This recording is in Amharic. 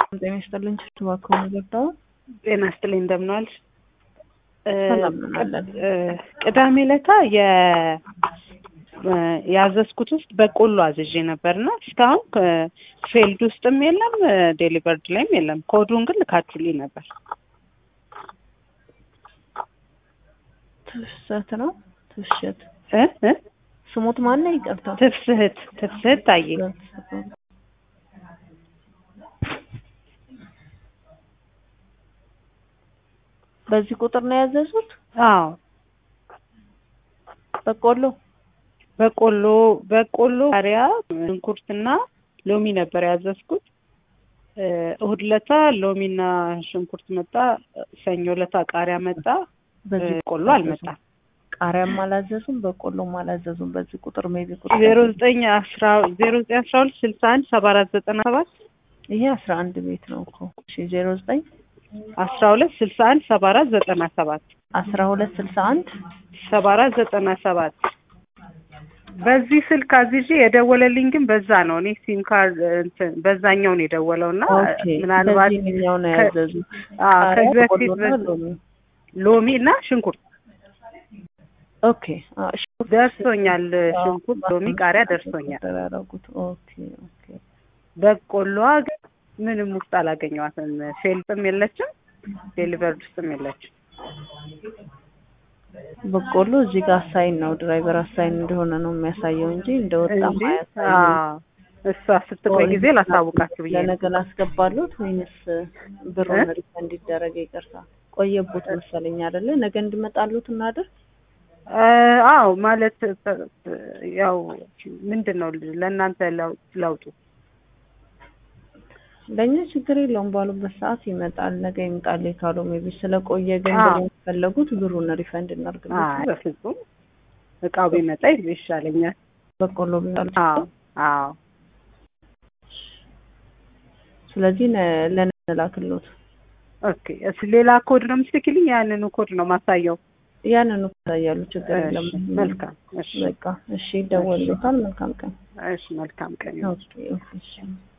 ጤና ይስጥልኝ። እባክዎን ገባው ጤና ይስጥልኝ እንደምን ዋልሽ? ሰላም ነን አለን። ቅዳሜ ለታ የ ያዘዝኩት ውስጥ በቆሎ አዝዤ ነበርና እስካሁን ፌልድ ውስጥም የለም ዴሊቨርድ ላይም የለም። ኮዱን ግን ልካችሁልኝ ነበር። ትፍሰት ነው ትፍሸት እ እ ስሙት ማን ነው? ይቅርታ ትፍስህት ትፍስህት ታየ በዚህ ቁጥር ነው ያዘዙት? አዎ በቆሎ በቆሎ በቆሎ ቃሪያ፣ ሽንኩርትና ሎሚ ነበር ያዘዝኩት። እሁድ ለታ ሎሚና ሽንኩርት መጣ። ሰኞ ለታ ቃሪያ መጣ። በዚህ ቆሎ አልመጣም። ቃሪያም አላዘዙም፣ በቆሎም አላዘዙም። በዚህ ቁጥር ሜቢ ቁጥር ዜሮ ዘጠኝ አስራ ዜሮ ዘጠኝ አስራ ሁለት ስልሳ አንድ ሰባ አራት ዘጠና ሰባት ይሄ አስራ አንድ ቤት ነው እኮ እሺ። ዜሮ ዘጠኝ አስራ ሁለት ስልሳ አንድ ሰባ አራት ዘጠና ሰባት አስራ ሁለት ስልሳ አንድ ሰባ አራት ዘጠና ሰባት በዚህ ስልክ አዝዤ የደወለልኝ ግን በዛ ነው። እኔ ሲም ካርድ እንትን በዛኛው ነው የደወለው እና ኦኬ፣ ምናልባት በዚህኛው ነው ከ- ያዘዙት። አዎ፣ ቃሪያ፣ ከዚህ በፊት በቆሎና በ- ሎሚ። ሎሚ እና ሽንኩርት ኦኬ አዎ፣ ሽንኩርት ደርሶኛል። አዎ፣ ሽንኩርት፣ ሎሚ፣ ቃሪያ ደርሶኛል። ያደረጉት ኦኬ ኦኬ። በቆሎዋ ግን ምንም ውስጥ አላገኘዋትም። ፌልጥም የለችም፣ ዴሊቨርድ ውስጥም የለችም። በቆሎ እዚህ ጋር አሳይን ነው ድራይቨር አሳይን እንደሆነ ነው የሚያሳየው እንጂ እንደወጣ እንጂ አያሳይም። አዎ፣ እሷ ስትቆይ ጊዜ ላሳውቃችሁ ብዬ ነው። ለነገ ላስገባሉት ወይንስ ብሩን እ? ሪፈንድ እንዲደረግ ይቅርታ ቆየቡት መሰለኝ አይደለ? ነገ እንዲመጣሉት እናድር። እ፣ አዎ ማለት እ፣ ያው ምንድን ነው ለእናንተ ለው- ለውጡ ለእኛ ችግር የለውም ባሉበት ሰዓት ይመጣል። ነገ ይምጣል ካሉ ሜቢ ስለቆየ ግን አዎ። ብሩን የፈለጉት ብሩን ሪፈንድ አይ እናድርግበት። በፍጹም እቃው ቢመጣ ይሻለኛል። በቆሎ ቢመጣሉ አዎ አዎ ስለዚህ ነ- ለነገ ላክሎት ኦኬ። እስ ሌላ ኮድ ነው የምትልኪልኝ? ያንኑ ኮድ ነው ማሳየው? ያንን እኮ ያሉ ችግር እሺ፣ የለም። መልካም። እሺ በቃ እሺ፣ ይደወልሎታል። መልካም ቀን። እሺ፣ መልካም ቀን ይሁን። ኦኬ ኦኬ እሺ